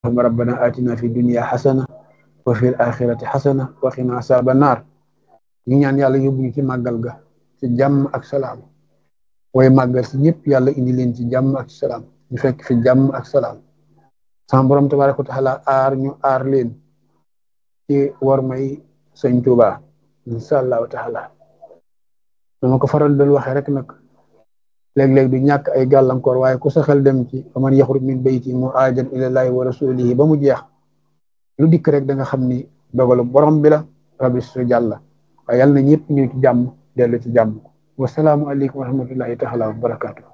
allahumma rabbana atina fi dunya xasana wa fi axirati xasana wa qina asaaba naar ñu ñaan yàlla yóbbu ñu ci màggal ga ci jàmm ak salaam way màggal si ñëpp yàlla indi leen ci jàmm ak salaam ñu fekk fi jàmm ak salaam sama borom tabaraka wa taala aar ñu aar leen ci war may sëñ Tuuba insha allahu taala dama ko faral dal waxee rek nag léeg-léeg du ñàkk ay gàllankoor waaye ku sa xel dem ci faman yaxruj min bayti muhaajiran ilallahi wa rasulihi ba mu jeex lu dikk rek da nga xam ni dogalu borom bi la rabbi su jàlla waaye yàlla na ñëpp ñëw ci jàmm dellu ci jàmm wasalaamu aleykum wa rahmatullahi taala wa barakaatu